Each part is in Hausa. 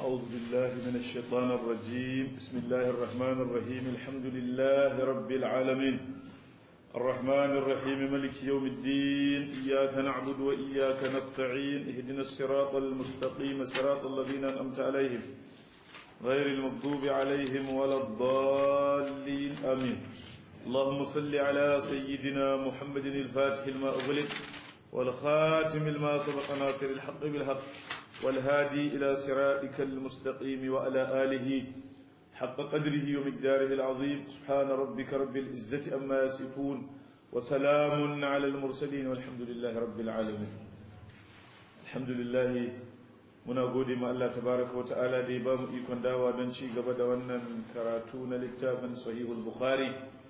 أعوذ بالله من الشيطان الرجيم بسم الله الرحمن الرحيم الحمد لله رب العالمين الرحمن الرحيم ملك يوم الدين إياك نعبد وإياك نستعين اهدنا الصراط المستقيم صراط الذين أنعمت عليهم غير المغضوب عليهم ولا الضالين آمين اللهم صل على سيدنا محمد الفاتح لما أغلق والخاتم لما سبق ناصر الحق بالحق والهادي إلى صراطك المستقيم وعلى آله حق قدره ومقداره العظيم سبحان ربك رب العزة أما يصفون وسلام على المرسلين والحمد لله رب العالمين الحمد لله muna gode ma Allah tabaraka wa ta'ala da ya ba mu ikon dawa don ci gaba da wannan karatu na littafin sahihul bukhari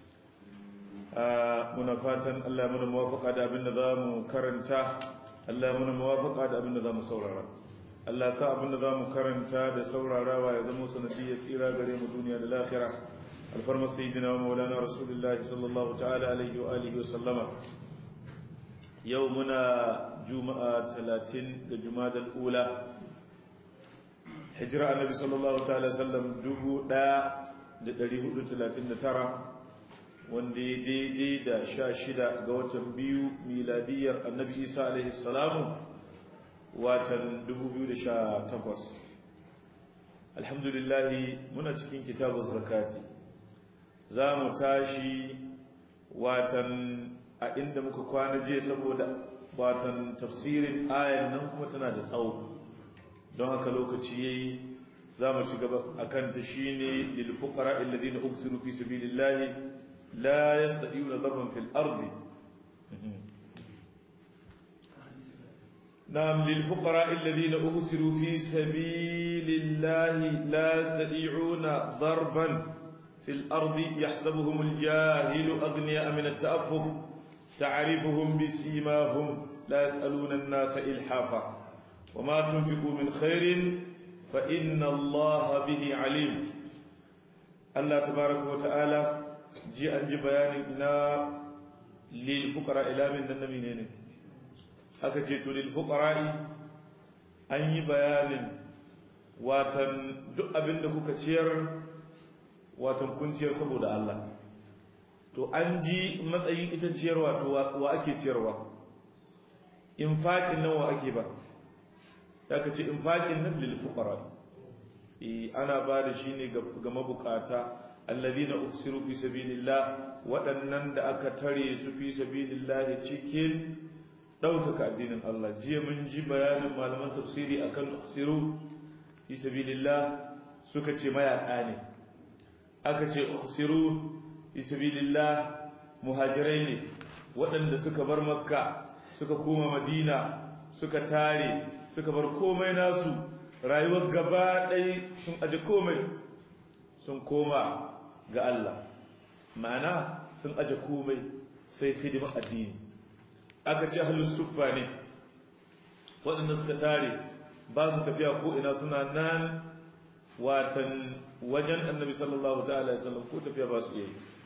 muna fatan Allah muna muwafaka da abin da za mu karanta Allah muna muwafaka da abin da za mu saurara Allah sa abin da za mu karanta da saurarawa ya zama sanadi ya tsira gare mu duniya da lahira alfarma sayyidina wa maulana rasulullahi sallallahu ta'ala alaihi wa alihi wa sallama yau muna juma'a 30 ga jumadal ula hijira annabi sallallahu ta'ala sallam 1439 wanda ya daidai da sha shida ga watan biyu miladiyar annabi isa alaihi salamu watan 2018 alhamdulillahi muna cikin kitabun zakati za mu tashi watan a inda muka kwana je saboda watan tafsirin ayan nan kuma tana da tsawo don haka lokaci yayi za mu ci gaba akan ta shine lil fuqara alladhina ubsiru fi sabilillahi لا يستطيعون ضربا في الأرض نعم للفقراء الذين أبصروا في سبيل الله لا يستطيعون ضربا في الأرض يحسبهم الجاهل أغنياء من التأفف تعرفهم بسيماهم لا يسألون الناس إلحافا وما تنفقوا من خير فإن الله به عليم الله تبارك وتعالى ji an ji bayanin ina lil fuqara ila min nan nabi ne aka ce to lil fuqara'i an yi bayanin watan duk abin da kuka ciyar watan kun ciyar saboda Allah to an ji matsayin ita ciyarwa to wa ake ciyarwa infaqin nan wa ake ba aka ce infaqin nan lil fuqara eh ana ba da shi ne ga mabukata alladhina uksiru fi sabilillah waɗannan da aka tare su fi sabilillah cikin ɗaukaka addinin Allah jiya mun ji bayanin malaman tafsiri akan uksiru fi sabilillah suka ce mayaka ne aka ce uksiru fi sabilillah muhajirai ne waɗanda suka bar makka suka koma madina suka tare suka bar komai nasu rayuwar gaba ɗaya sun aje komai sun koma ga Allah ma'ana sun aje komai sai hidimar addini aka ce ahlus suffa ne waɗanda suka tare ba su tafiya ko ina suna nan watan wajen annabi sallallahu ta'ala sallam ko tafiya ba su yi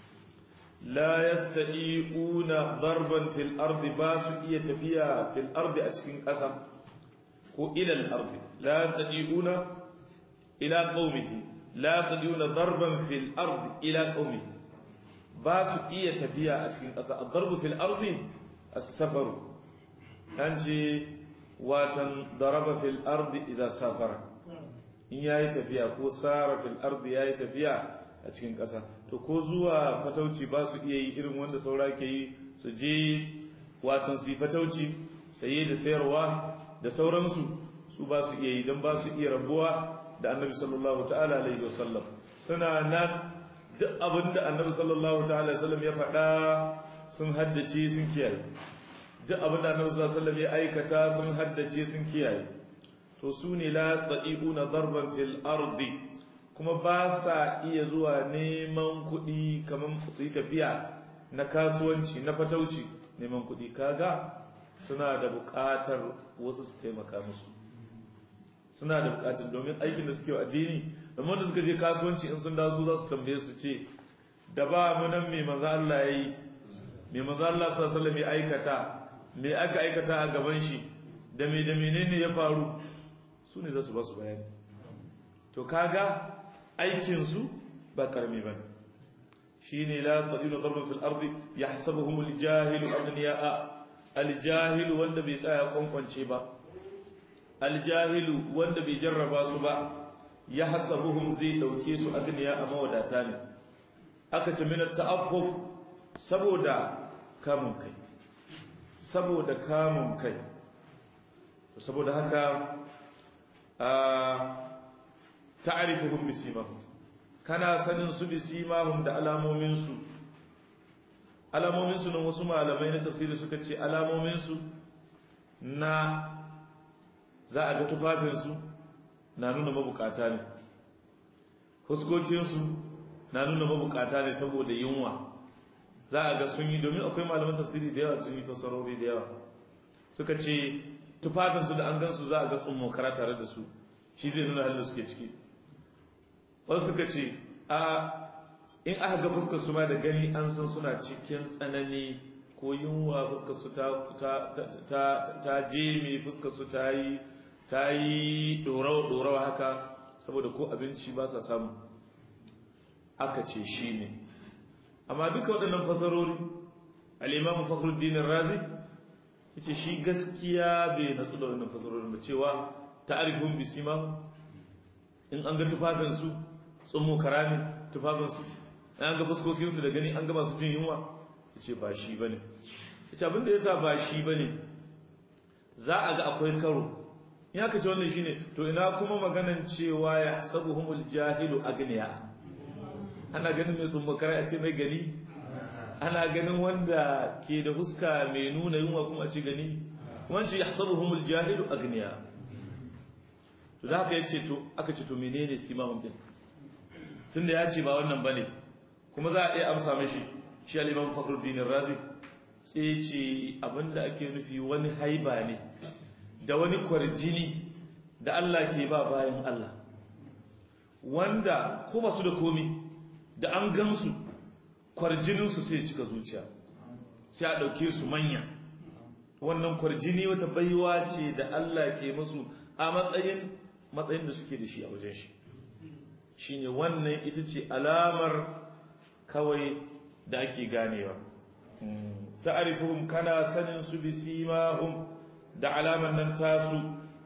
la yastati'una darban fil ardi ba su iya tafiya fil ardi a cikin ƙasa ko ila al ardi la yastati'una ila qaumihi la tadiyuna darban fil ardi ila qaumi ba su iya tafiya a cikin ƙasa ad-darbu fil ardi as-safar an ce watan daraba fil ardi idza safara in yayi tafiya ko sara fil ardi yayi tafiya a cikin ƙasa to ko zuwa fatauci ba su iya yi irin wanda saura ke yi su je watan su yi fatauci saye da sayarwa da sauransu su ba su iya yi don ba su iya rabuwa da annabi sallallahu ta'ala alaihi wasallam suna nan duk abin da annabi sallallahu ta'ala alaihi wasallam ya faɗa sun haddace sun kiyaye duk abin da annabi sallallahu alaihi wasallam ya aikata sun haddace sun kiyaye to su ne la yastati'una darban fil ardi kuma ba sa iya zuwa neman kuɗi kamar su yi tafiya na kasuwanci na fatauci neman kuɗi kaga suna da buƙatar wasu su taimaka musu suna da buƙatar domin aikin da suke wa addini domin da suka je kasuwanci in sun dawo za su tambaye su ce da ba mu nan me manzo Allah yayi me manzo Allah sallallahu alaihi wasallam ya aikata me aka aikata a gaban shi da me da menene ya faru su ne za su ba su bayani to kaga aikin su ba karmi bane shine la yastati'una darban fil ardi yahsabuhum al-jahilu aghniya'a al-jahilu wanda bai tsaya kwankwance ba al-jahilu wanda bai jarraba su ba yahsabuhum zai dauke su aghniya a mawadata ne aka ce min ta'affuf saboda kamun kai saboda kamun kai saboda haka a ta'rifuhum bisimahum kana sanin su bisimahum da alamomin su alamomin su nan wasu malamai na tafsiri suka ce alamomin su na za a ga tufafin su na nuna mabukata ne fuskokin su na nuna mabukata ne saboda yunwa za a ga sun yi domin akwai malaman tafsiri da yawa sun yi fasarori da yawa suka ce tufafinsu da an gansu za a ga tsummo kara tare da su shi zai nuna halin da suke ciki wasu suka ce a in aka ga fuskar su ma da gani an san suna cikin tsanani ko yunwa fuskar su ta ta ta jeme fuskar su ta yi ta yi dorawa dorawa haka saboda ko abinci ba sa samu aka ce shi ne amma duka waɗannan fasarori al-imam fakhruddin razi yace shi gaskiya bai natsu da wannan fasarorin ba cewa ta'rifun bisima in an ga tufafin su tsummo karami tufafin su an ga fuskokin su da gani an ga masu jin yunwa yace ba shi bane yace abinda yasa ba shi bane za a ga akwai karo in aka ce wannan shine to ina kuma maganan cewa ya sabuhumul jahilu agniya ana ganin mai tsummo karami a ce mai gani ana ganin wanda ke da huska mai nuna yunwa kuma a ci gani wanci yahsabuhumul jahilu agniya to da haka yace to aka ce to menene simahum din tunda ya ce ba wannan bane kuma za a iya amsa mishi shi al-imam Fakhruddin Razi sai ce abinda ake nufi wani haiba ne da wani kwarjini da Allah ke ba bayan Allah wanda ko ba su da komi da an gansu kwarjininsu sai cika zuciya sai a ɗauke su manya wannan kwarjini wata baiwa ce da Allah ke musu a matsayin matsayin da suke da shi a wajen shi shine wannan ita ce alamar kawai da ake ganewa ta'rifuhum kana sanin su bi simahum da alaman nan tasu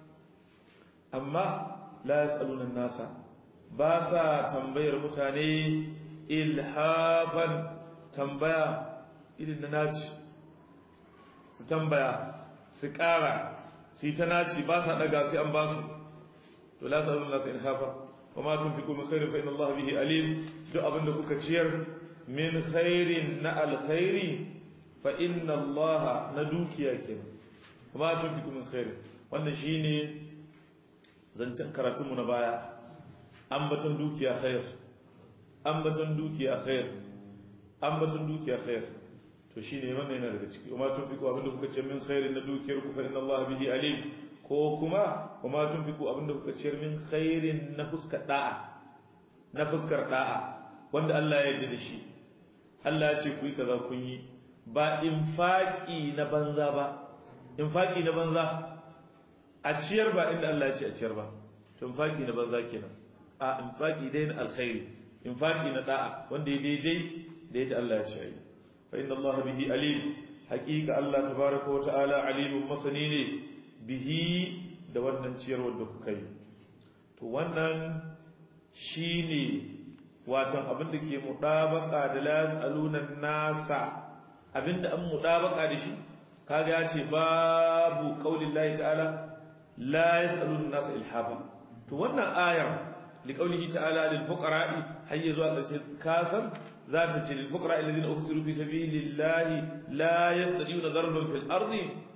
amma la yasaluna nasa ba sa tambayar mutane ilhafan tambaya irin na naci su tambaya su ƙara su yi ta naci ba sa ɗaga sai an ba su to la sa Allah sai ilhafa wa ma tunfiqu min khairin fa inna Allah bihi alim duk abin da kuka ciyar min khairin na alkhairi fa inna Allah na dukiya kenan wa ma tunfiqu min khairin wannan shine zancen karatunmu na baya ambaton dukiya khair ambaton dukiya khair ambaton dukiya khair to shine wannan yana daga ciki kuma tunfiku abinda kuka ce min khairin na dukiyar ku fa inna Allah bihi alim ko kuma kuma tunfiku abinda kuka ce min khairin na fuskar da'a na fuskar da'a wanda Allah ya yarda da shi Allah ya ce ku yi kaza kun yi ba infaqi na banza ba infaqi na banza a ciyar ba inda Allah ya ce a ciyar ba to infaqi na banza kenan a infaqi dai na alkhairi infaqi na da'a wanda ya daidai da yadda Allah ya ce ai fa inna Allah bihi alim haqiqa Allah tabaaraka wa ta'ala alimun masani ne bihi da wannan ciyarwar da kuka yi to wannan shine watan abin da ke mudabaka da la yasaluna nasa abinda an mudabaka da shi kaga ya ce babu qaulillahi ta'ala la yasaluna nasa ilhafa to wannan ayar لقوله تعالى للفقراء حي زوا كاسر ذات للفقراء الذين أخسروا في سبيل الله لا يستطيعون ضربا في الأرض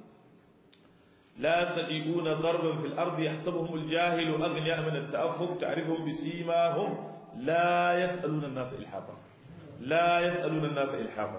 لا يستطيعون ضربا في الأرض يحسبهم الجاهل أغنياء من التأفف تعرفهم بسيماهم لا يسألون الناس إلحافا لا يسألون الناس إلحافا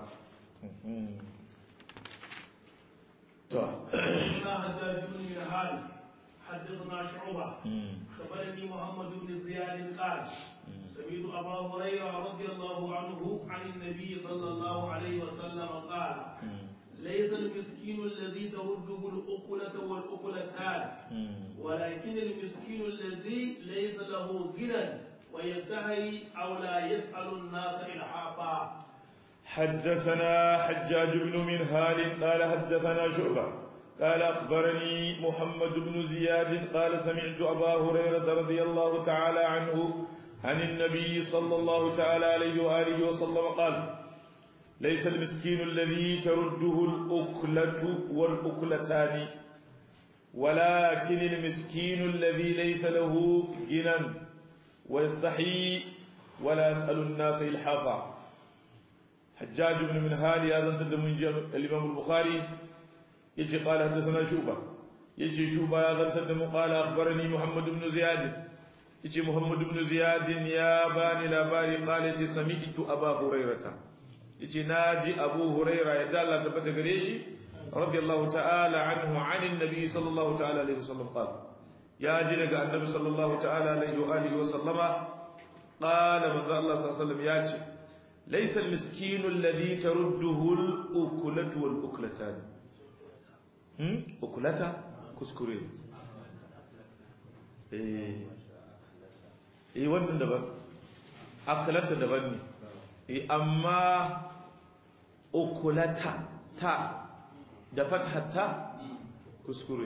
حدثنا شعبة خبرني محمد بن زياد قال سمعت أبا هريرة رضي الله عنه عن النبي صلى الله عليه وسلم قال ليس المسكين الذي ترده الأكلة والأكلتان ولكن المسكين الذي ليس له غنى ويستحي أو لا يسأل الناس إلحافا حدثنا حجاج بن منهال قال حدثنا شعبة قال أخبرني محمد بن زياد قال سمعت أبا هريرة رضي الله تعالى عنه عن النبي صلى الله تعالى عليه وآله وسلم قال ليس المسكين الذي ترده الأكلة والأكلتان ولكن المسكين الذي ليس له غنى ويستحيي ولا يسأل الناس إلحافا حجاج بن منهال هذا سد من الإمام البخاري يجي قال حدثنا شوبة يجي شوبة هذا سد قال أخبرني محمد بن زياد يجي محمد بن زياد يا باني لا باني قال يجي سمعت أبا هريرة يجي ناجي أبو هريرة يدال تبت قريشي رضي الله تعالى عنه عن النبي صلى الله تعالى عليه وسلم قال يا جلق النبي صلى الله تعالى عليه وآله وسلم قال من ذا الله صلى الله عليه وسلم ياتي ليس المسكين الذي ترده الأكلة والأكلتان أكلة كسكري إيه إيه wannan daban akalata daban ne eh amma ukulata ta da fathata kuskure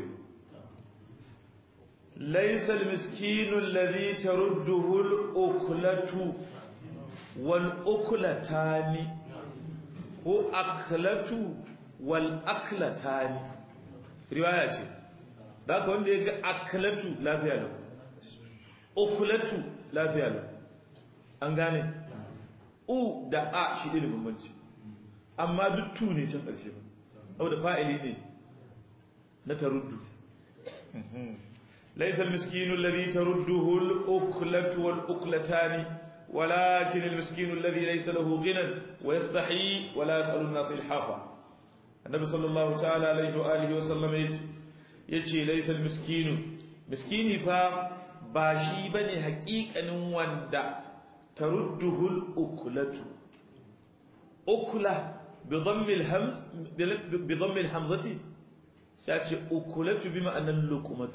laysa almiskinu alladhi tarudduhu al-uklatu wal uklatani ko aklatu wal aklatani riwaya ce da wanda ya ga aklatu lafiya lau ukulatu lafiya lau an gane u da a shi ne bambanci amma duk tu ne can ƙarshe ba saboda fa'ili ne na taruddu laysa al-miskinu alladhi tarudduhu al-uklatu wal-uklatani ولكن المسكين الذي ليس له غنى ويستحي ولا يسأل الناس إلحافا النبي صلى الله تعالى عليه وآله وسلم يجي ليس المسكين مسكيني فا باشي بني حقيقة وندا ترده الأكلة أكلة بضم الهمز بضم الهمزة ساتي أكلة بما أن اللقمة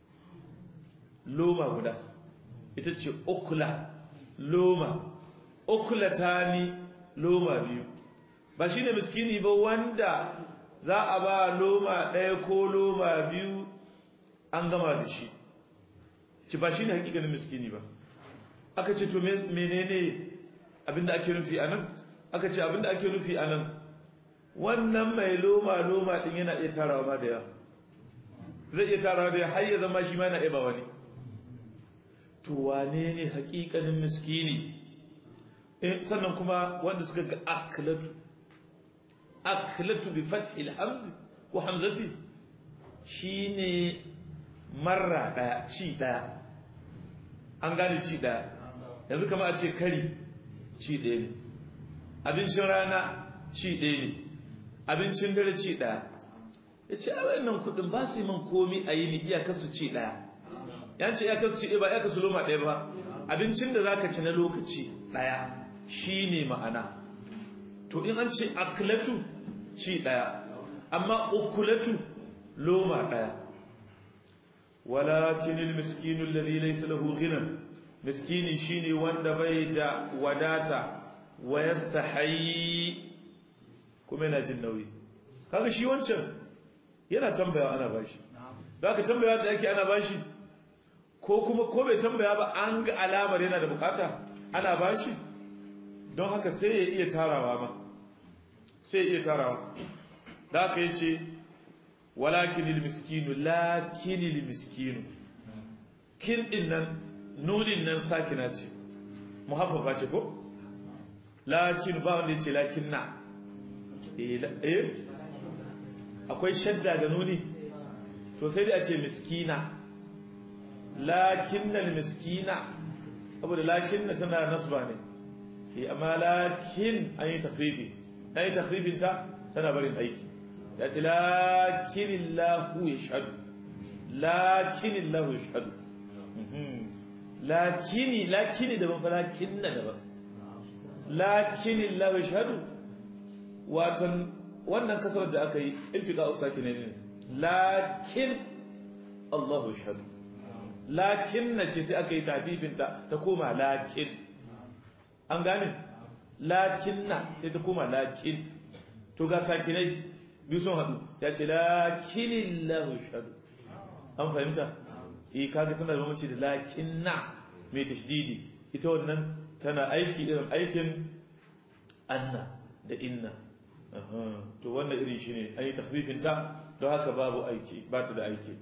لوما غدا ita أكلة loma uklatani loma biyu ba shine miskini ba wanda za a ba loma ɗaya ko loma biyu an gama da shi ci ba shine hakikanin miskini ba aka ce to menene abinda ake nufi anan aka ce abinda ake nufi anan wannan mai loma loma din yana iya tarawa ma da yawa zai iya tarawa da har ya zama shi ma yana iya ba wani to wane ne hakikanin miskini sannan kuma wanda suka ga aklatu aklatu bi fathil hamzi ko hamzati shine marra daya ci daya an gane ci daya yanzu kamar a ce kari ci daya ne abincin rana ci daya ne abincin dare ci daya ya ce a wayannan kudin ba su yi man komi a yi ni iyakar su ci daya yan ce iyakar su ci ba iyakar su loma ɗaya ba abincin da zaka ci na lokaci ɗaya shine ma'ana to in an ce aklatu ci ɗaya amma ukulatu loma ɗaya walakin almiskinu alladhi laysa lahu ghina miskini shine wanda bai da wadata wa yastahi kuma yana jin nauyi kaga shi wancan yana tambaya ana bashi zaka tambaya da yake ana bashi ko kuma ko bai tambaya ba an ga alamar yana da bukata ana bashi don haka sai ya iya tarawa ma sai ya iya tarawa da aka yi ce walakinil miskinu lakinil miskinu kin din nan nunin nan sakina ce muhaffafa ce ko lakin ba wanda ya ce lakin na eh akwai shadda da nuni to sai dai a ce miskina lakinnal miskina saboda lakinna tana nasba ne eh amma lakin an yi takrifi an yi takrifin ta tana barin aiki ya ce lakinillahu yashhadu lakinillahu yashhadu lakini lakini daban fa lakinna daban lakinillahu yashhadu watan wannan kasar da aka yi iltika usaki ne ne lakin Allahu shahadu lakin na ce sai aka yi tafifinta ta koma lakin an gane lakin na sai ta koma lakin to ga sakinai biyu sun haɗu ya ce lakinin lahu shahadu an fahimta eh kaga tana da mamaci da lakin na mai tashdidi ita wannan tana aiki irin aikin anna da inna to wannan irin shi ne an yi takfifinta don haka babu aiki ba ta da aiki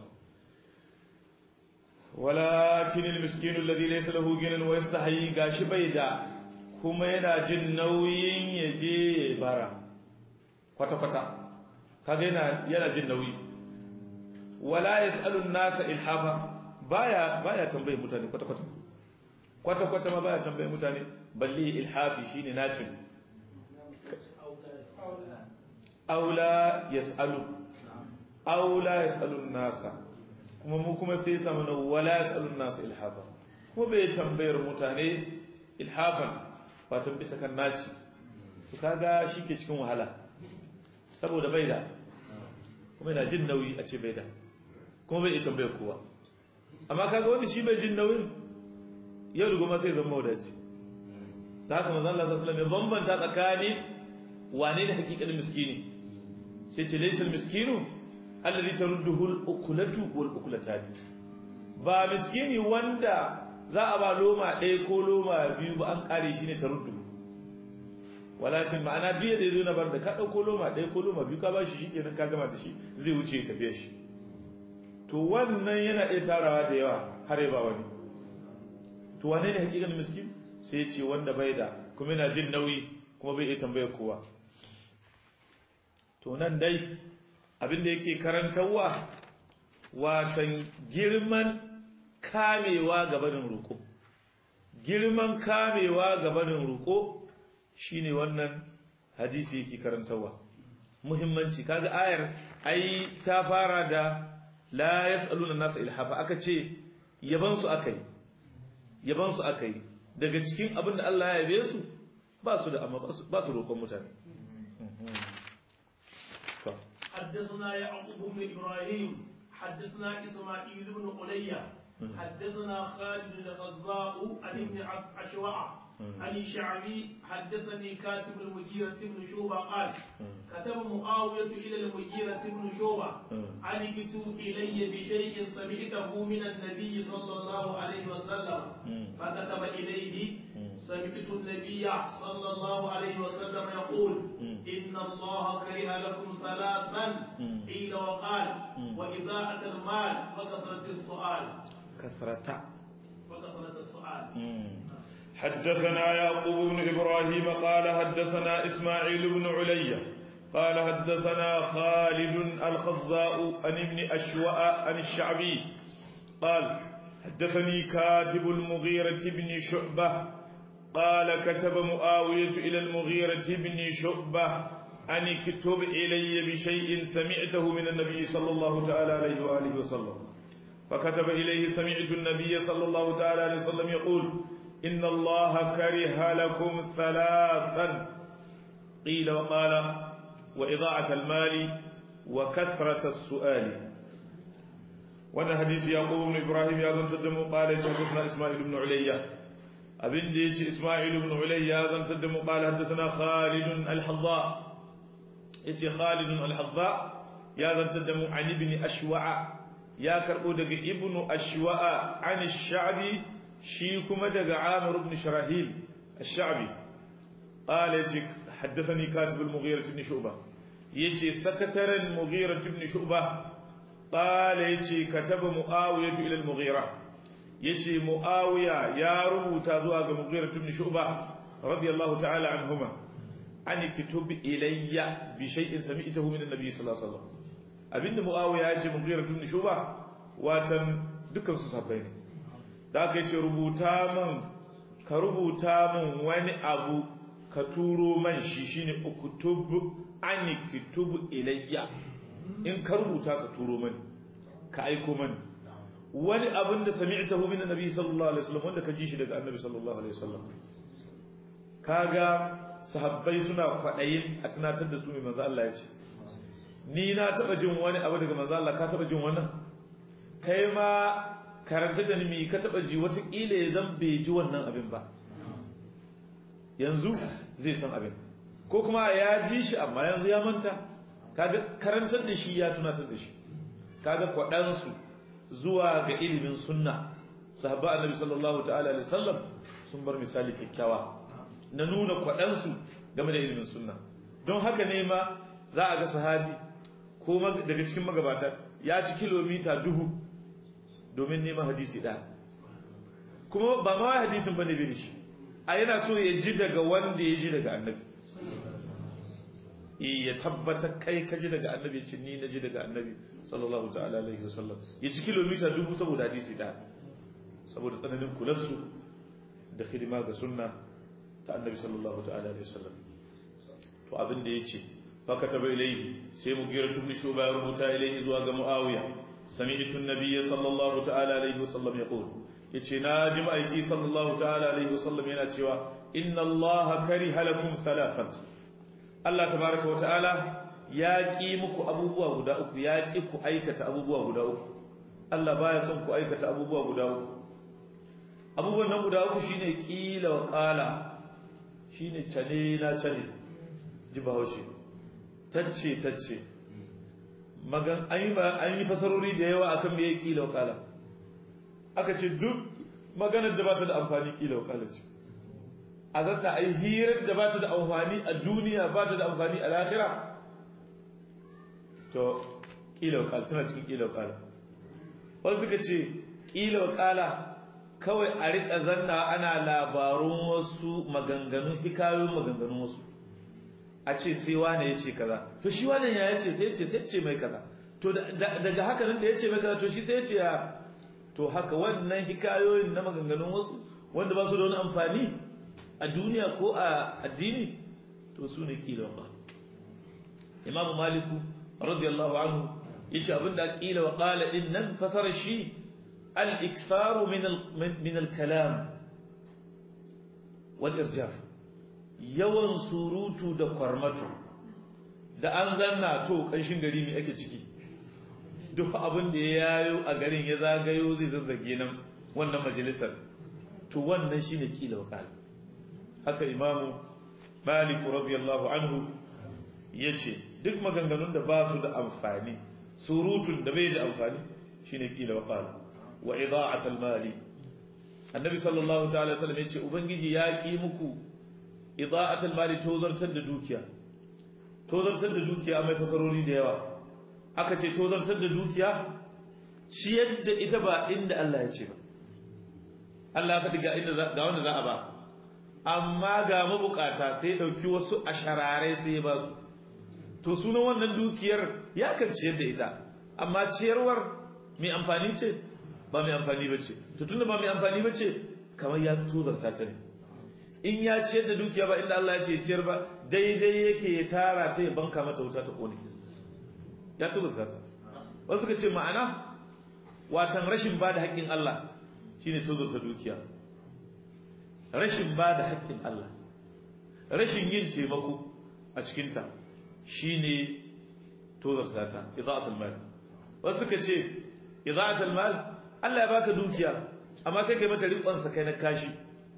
walakin almiskin alladhi laysa lahu ginan wa yastahi gashi bai da kuma yana jin nauyin ya je ya bara kwata kwata kaga yana yana jin nauyi wala yasalu an-nasa ilhafa baya baya tambaye mutane kwata kwata kwata kwata ma baya tambaye mutane balli ilhafi shine nacin aula yasalu aula yasalu an-nasa kuma mu kuma sai samu na wala yasalun nasu ilhafa kuma bai tambayar mutane ilhafan fatan bisa kan naci to kaga shi ke cikin wahala saboda bai da kuma yana jin nauyi a ce bai da kuma bai iya tambayar kowa amma kaga wani shi bai jin nauyin yau da goma sai zama wadaci ta haka manzon Allah sallallahu alaihi wasallam ya bambanta tsakanin wane ne hakikatin miskini sai ce laysal miskinu alladhi tarudduhu al-ukulatu wal ukulatani ba miskini wanda za a ba loma ɗaya ko loma biyu ba an kare shi ne taruddu walakin ma'ana biye da yazo na bar da ka dauko loma ɗaya ko loma biyu ka ba shi shikenan ka gama da shi zai wuce ya tafiya shi to wannan yana iya tarawa da yawa har ya ba wani to wane ne hakikan miskin sai ya ce wanda bai da kuma yana jin nauyi kuma bai iya tambayar kowa to nan dai abin da yake karantarwa watan girman kamewa gabanin roƙo girman kamewa gabanin roƙo shine wannan hadisi yake karantarwa muhimmanci kaga ayar ai ta fara da la yasaluna nasa ilhafa aka ce yaban su akai yaban su akai daga cikin abin da Allah ya yabe su ba su da amma ba su roƙon mutane حدثنا يعقوب بن ابراهيم حدثنا اسماعيل بن قلية حدثنا خالد الخزاء عن ابن اشوع عن الشعبي حدثني كاتب المجيرة بن شوبة قال كتب معاوية إلى المجيرة بن شوبة أن اكتب إلي بشيء سمعته من النبي صلى الله عليه وسلم فكتب إليه سمعت النبي صلى الله عليه وسلم يقول إن الله كره لكم ثلاثا قيل وقال وإضاعة المال وكثرة السؤال كثرة وكثرة السؤال حدثنا يعقوب بن إبراهيم قال حدثنا إسماعيل بن علي قال حدثنا خالد الخزاء عن ابن أشواء عن الشعبي قال حدثني كاتب المغيرة بن شعبة قال كتب معاوية إلى المغيرة بن شعبة أن اكتب إلي بشيء سمعته من النبي صلى الله تعالى عليه وآله وسلم فكتب إليه سمعت النبي صلى الله تعالى عليه وسلم يقول إن الله كره لكم ثلاثا قيل وقال وإضاعة المال وكثرة السؤال وانا حديث يعقوب بن إبراهيم يازن تدمو قال حدثنا إسماعيل بن عليا أبن ديش إسماعيل بن عليا يازن تدمو قال حدثنا خالد الحظاء إتي خالد الحظاء يازن تدمو عن ابن أشوع يا كربو دق ابن أشوع عن الشعبي shi kuma daga Amir ibn Sharahil Ash-Sha'bi qala yace haddathani katib al-Mughira ibn Shu'bah yace sakataren Mughira ibn Shu'bah qala yace kataba Muawiya ila al-Mughira yace Muawiya ya rubuta zuwa ga Mughira ibn Shu'bah radiyallahu ta'ala anhuma an kitub ilayya bi shay'in sami'tahu min an-nabi sallallahu alaihi wasallam abinda Muawiya yace Mughira ibn Shu'bah watan dukkan su sabbai ne da aka ce rubuta man ka rubuta man wani abu ka turo man shi shine uktub an kitub ilayya in ka rubuta ka turo man ka aiko man wani abin da sami'tahu min annabi sallallahu alaihi wasallam wanda ka ji shi daga annabi sallallahu alaihi wasallam kaga sahabbai suna kwaɗayin a tunatar da su mai manzo Allah ya ce ni na taɓa jin wani abu daga manzo Allah ka taɓa jin wannan kai ma karanta da ni ka taɓa ji wataƙila ya zan bai ji wannan abin ba yanzu zai san abin ko kuma ya ji shi amma yanzu ya manta kaga karantar da shi ya tunatar da shi kaga kwaɗansu zuwa ga ilimin sunna sahabba annabi sallallahu ta'ala alaihi wasallam sun bar misali kyakkyawa na nuna kwaɗansu game da ilimin sunna don haka ne ma za a ga sahabi ko daga cikin magabata ya ci kilomita dubu domin neman hadisi ɗaya kuma ba ma hadisin bane bai shi a yana so ya ji daga wanda ya ji daga annabi ya tabbatar kai ka ji daga annabi ce ni na ji daga annabi sallallahu ta'ala alaihi wasallam ya ci kilomita dubu saboda hadisi ɗaya saboda tsananin kularsu da hidima ga sunna ta annabi sallallahu ta'ala alaihi wasallam to abin da yace fa kataba ilayhi sai mu gira tubni shuba ya rubuta ilayhi zuwa ga muawiya sami'tu an-nabiy sallallahu ta'ala alaihi wasallam yaqul yace na ji ma'aiki sallallahu ta'ala alaihi wasallam yana cewa inna allaha kariha lakum thalathan Allah tabaraka wa ta'ala ya ki muku abubuwa guda uku ya ki ku aikata abubuwa guda uku Allah baya son ku aikata abubuwa guda uku abubuwan nan guda uku shine kila wa qala shine cane na cane ji bahaushe tacce tacce magan an yi an yi fasarori da yawa akan me yake kila wa qala aka ce duk maganar da ba ta da amfani kila wa qala ce a zanta ai hirar da ba ta da amfani a duniya ba ta da amfani a lahira to kila wa qala tana cikin kila wa qala wasu suka ce kila wa qala kawai a riƙa zanna ana labarun wasu maganganun hikayoyin maganganun wasu a ce sai wane ya ce kaza to shi wane ya ce sai ce sai ce mai kaza to daga haka nan da ya ce mai kaza to shi sai ya ce ya to haka wannan hikayoyin na maganganun wasu wanda ba su da wani amfani a duniya ko a addini to su ne kila ba imamu maliku radiyallahu anhu yace abinda kila wa qala din nan fasara shi الإكثار من من الكلام والإرجاف yawan surutu da kwarmato da an zanna to kanshin gari ne ake ciki duk abin da ya yayo a garin ya zagayo zai zazzage nan wannan majalisar to wannan shine kila wakal haka imamu malik radiyallahu anhu yace duk maganganun da ba su da amfani surutun da bai da amfani shine kila wakal wa ida'atul mali annabi sallallahu ta'ala sallam yace ubangiji ya ki muku ida'atul mali tozartar da dukiya tozartar da dukiya mai fasarori da yawa aka ce tozartar da dukiya ciyar da ita ba inda Allah ya ce ba Allah ya faɗi ga inda ga wanda za a ba amma ga mabukata sai dauki wasu asharare sai ya ba su to sunan wannan dukiyar ya kan ciyar da ita amma ciyarwar mai amfani ce ba mai amfani ba ce to tunda ba mai amfani ba ce kamar ya tozarta ta ne in ya ciyar da dukiya ba inda Allah ya ce ciyar ba daidai yake ya tara ta ya banka mata wuta ta kone ya tozarta ta wasu ka ce ma'ana watan rashin ba da haƙƙin Allah shine tozarta dukiya rashin ba da haƙƙin Allah rashin yin taimako a cikinta shine tozarta ta ida'atul mal wasu ka ce ida'atul mal Allah ya baka dukiya amma sai kai mata riƙon sa kai na kashi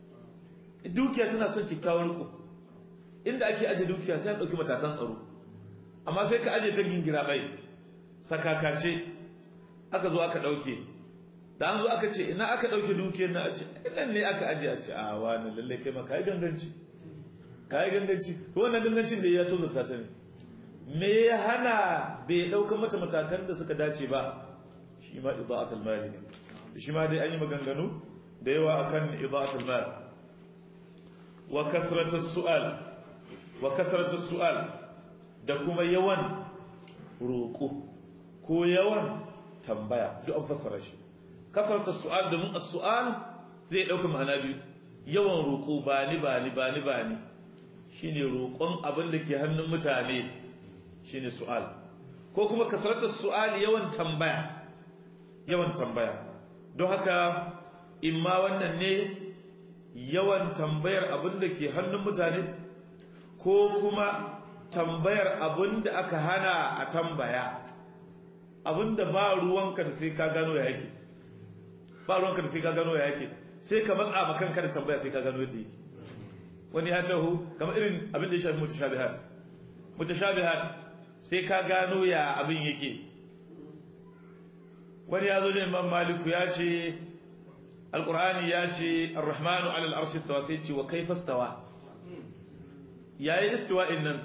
dukiya tana son kikkiawar riko inda ake aje dukiya sai an dauki matakan tsaro amma sai ka aje ta gingira bai sakakace aka zo aka dauke da an zo aka ce ina aka dauke dukiyar na a ce nan ne aka aje a ce a wani lalle kai ma kai ganganci kai ganganci to wannan gangancin da ya tozo ta ne me ya hana bai dauka mata matakan da suka dace ba shi ma ida'atul mali ne shi ma dai an yi maganganu da yawa akan ida'atul mal wa kasratus su'al wa kasratus su'al da kuma yawan roƙo ko yawan tambaya duk an fassara shi kasratus su'al da mun as-su'al zai dauka ma'ana biyu yawan roƙo ba ni ba ni ba ni ba ni shine roƙon abin da ke hannun mutane shine su'al ko kuma kasratus su'al yawan tambaya yawan tambaya don haka imma wannan ne yawan tambayar abin da ke hannun mutane ko kuma tambayar abin da aka hana a tambaya abin da ba ruwanka da sai ka gano ya yake ba ruwanka da sai ka gano ya yake sai ka matsa ma kanka da tambaya sai ka gano yadda yake wani ya taho kamar irin abin da ya shafi mutashabihat mutashabihat sai ka gano ya abin yake wani ya zo da imam maliku ya ce alqur'ani ya ce ar-rahmanu 'ala al-arshi istawa sai ce wa kaifa istawa yayi istiwa'in nan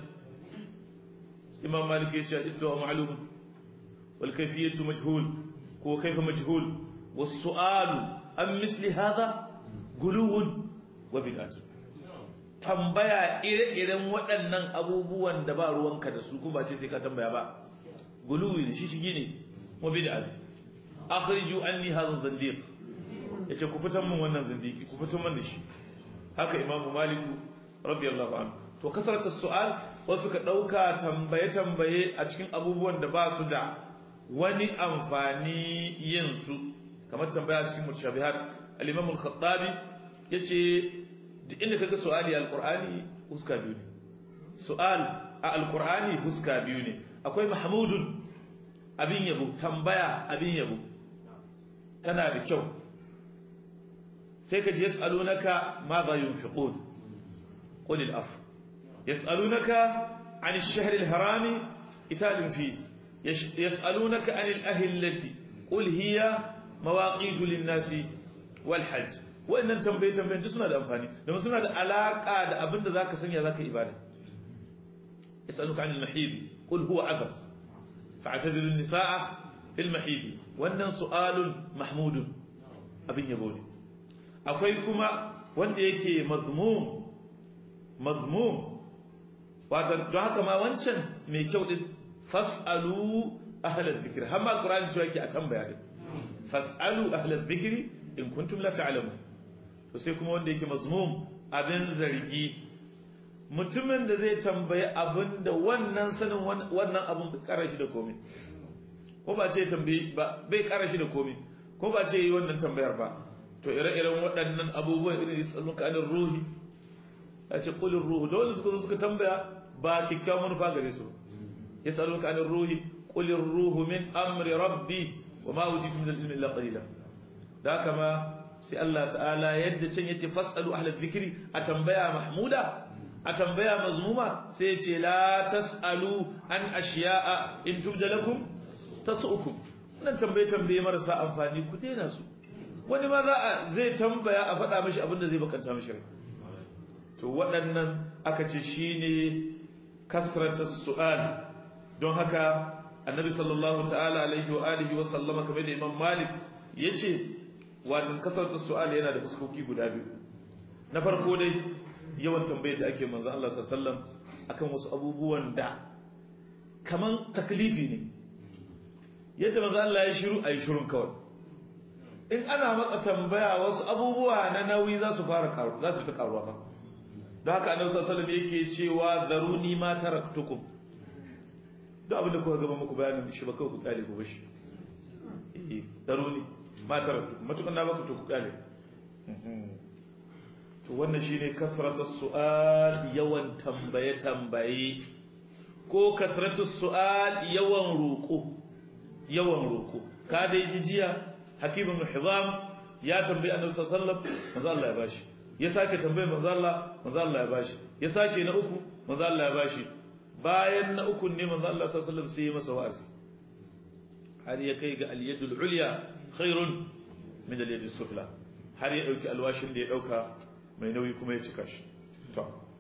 imam maliku ya ce istawa ma'lum wal kayfiyatu majhul ko kaifa majhul was su'alu am misli hadha guluwun wa bid'atun tambaya ire-iren waɗannan abubuwan da ba ruwanka da su kuma ce sai ka tambaya ba guluwi ne shi shigi ne wa bid'a akhriju anni hadha zandiq yace ku fitan min wannan zindiki ku fitan min da shi haka imamu maliku radiyallahu anhu to kasarata su'al wasu ka dauka tambaye tambaye a cikin abubuwan da ba su da wani amfani yin su kamar tambaya cikin mutashabihat al-imam al-khattabi yace duk inda kaga su'ali al-qur'ani huska biyu ne su'al a al-qur'ani huska biyu ne akwai mahmudun abin yabo tambaya abin yabo tana da kyau sai ka ji yas'alunaka ma za yunfiqun qul al-af yas'alunaka 'an ash-shahr al-harami qitalun fi yas'alunaka 'an al-ahillati qul hiya mawaqitu lin-nasi wal-hajj wa'annan tambaye tambayen duk suna da amfani domin suna da alaka da abin da zaka sanya zaka ibada yas'aluka 'an al-mahid qul huwa adab fa'tazilu an-nisaa fil mahid wannan su'alun mahmudun abin yabo ne akwai kuma wanda yake mazmum mazmum wato don haka ma wancan mai kyau din fas'alu ahla dhikr har ma qur'ani cewa yake a tambaya din fas'alu ahla dhikri in kuntum la ta'lamun to sai kuma wanda yake mazmum abin zargi mutumin da zai tambayi abin da wannan sanin wannan abin bai kara shi da komai ko ba ce tambayi ba bai kara shi da komai ko ba ce yi wannan tambayar ba to ire-iren waɗannan abubuwan irin yasalluka anir ruhi ya ce qulur ruhu dole suka zo suka tambaya ba kikkiawan manufa gare su yasalluka anir ruhi qulir ruhu min amri rabbi wa ma utitu min al-ilmi illa qalila da kama sai Allah ta'ala yadda can yace fasalu ahla dhikri a tambaya mahmuda a tambaya mazmuma sai yace la tasalu an ashiya'a in tubda lakum tasu'ukum wannan tambaye tambaye marasa amfani ku daina su wani ma za a zai tambaya a faɗa mishi abin da zai bakanta mishi rai to waɗannan aka ce shine kasratus su'al don haka annabi sallallahu ta'ala alaihi wa alihi wa sallama kamar da imam malik yace watan kasratus su'al yana da fuskoki guda biyu na farko dai yawan tambayar da ake manzo Allah sallallahu alaihi wasallam akan wasu abubuwan da kaman taklifi ne yadda manzo Allah ya shiru ayi shirun kawai in ana matsa tambaya wasu abubuwa na nauyi za su fara karu za su ta karuwa fa don haka annabi sallallahu alaihi wasallam yake cewa zaruni ma taraktukum duk abin da kuka gaba muku bayanin shi ba kawai ku kale ku bashi eh zaruni ma taraktukum matukan na baka to ku kale to wannan shine kasratus su'al yawan tambaye tambaye ko kasratus su'al yawan roko yawan roko ka dai jijiya hakim ibn hizam ya tambayi annabi sallallahu alaihi wasallam manzo Allah ya bashi ya sake tambayi manzo Allah manzo Allah ya bashi ya sake na uku manzo Allah ya bashi bayan na uku ne manzo Allah sallallahu alaihi wasallam sai ya masa wa'azi har ya kai ga al-yadul ulya khairun min al-yadis sufla har ya dauki alwashin da ya dauka mai nauyi kuma ya cika shi to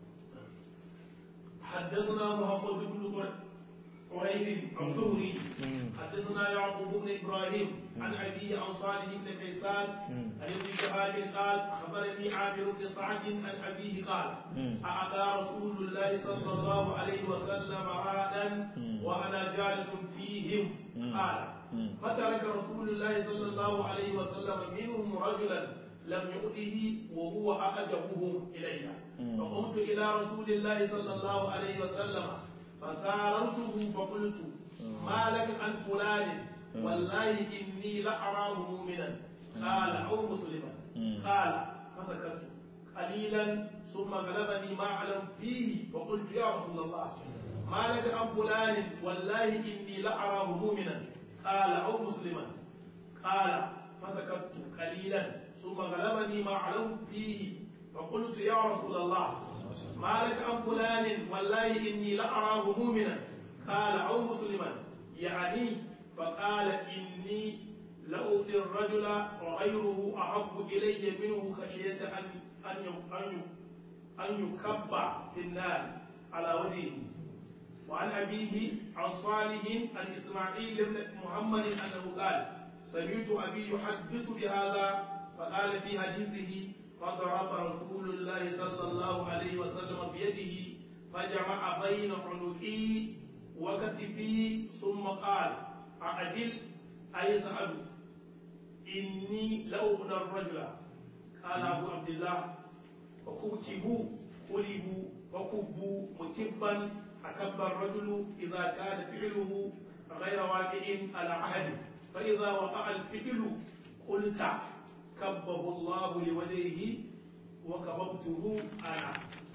حدثنا محمد بن قريب الزهري حدثنا يعقوب بن ابراهيم عن ابيه عن صالح بن كيسان عن ابن شهاب قال اخبرني عامر بن سعد عن ابيه قال اعطى رسول الله صلى الله عليه وسلم عادا وانا جالس فيهم قال فترك رسول الله صلى الله عليه وسلم منهم رجلا لم يؤته وهو اعجبهم الي فقمت الى رسول الله صلى الله عليه وسلم فساررته فقلت ما لك عن فلان والله إني لأراه مؤمنا قال أو مسلما قال فسكت قليلا ثم غلبني ما أعلم فيه فقلت يا رسول الله ما لك عن فلان والله إني لأراه مؤمنا قال أو مسلما قال فسكت قليلا ثم غلبني ما أعلم فيه فقلت يا رسول الله ما لك عن فلان والله إني لأراه مؤمنا قال أو مسلما يعني فقال إني لأؤذي الرجل وغيره أحب إلي منه خشية أن أن أن أن يكب في النار على وجهه وعن أبيه عن صالح عن إسماعيل بن محمد أنه قال سمعت أبي يحدث بهذا فقال في حديثه فضرب رسول الله صلى الله عليه وسلم بيده فجمع بين عنقي وكتفي ثم قال أعدل أي سأل إني لأغنى الرجل قال أبو عبد الله وكتبوا قلبوا وكبوا مكبا أكب الرجل إذا كان فعله غير واقع على عهد فإذا وقع الفعل قلت كبه الله لوجهه وكببته أنا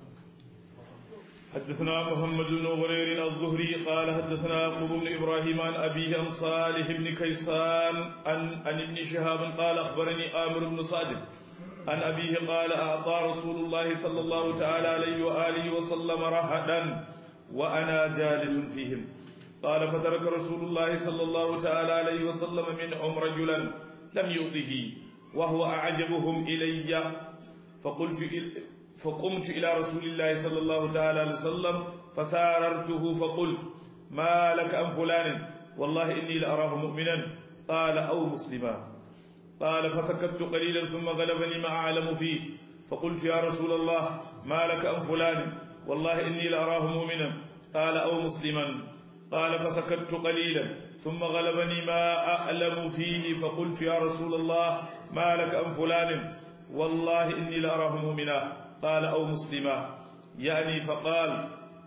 حدثنا محمد بن غرير الزهري قال حدثنا يعقوب بن ابراهيم عن ابيه عن صالح بن كيسان عن عن ابن شهاب قال اخبرني امر بن سعد عن ابيه قال اعطى رسول الله صلى الله تعالى عليه واله وسلم رهدا وانا جالس فيهم قال فترك رسول الله صلى الله تعالى عليه وسلم منهم رجلا لم يؤذه وهو اعجبهم الي فقلت فقمت إلى رسول الله صلى الله تعالى عليه وسلم فساررته فقلت ما لك أم فلان والله إني لأراه مؤمنا قال أو مسلما قال فسكت قليلا ثم غلبني ما أعلم فيه فقلت يا رسول الله ما لك أم فلان والله إني لأراه مؤمنا قال أو مسلما قال فسكت قليلا ثم غلبني ما أعلم فيه فقلت يا رسول الله ما لك أم فلان والله إني لأراه مؤمنا قال أو مسلما يعني فقال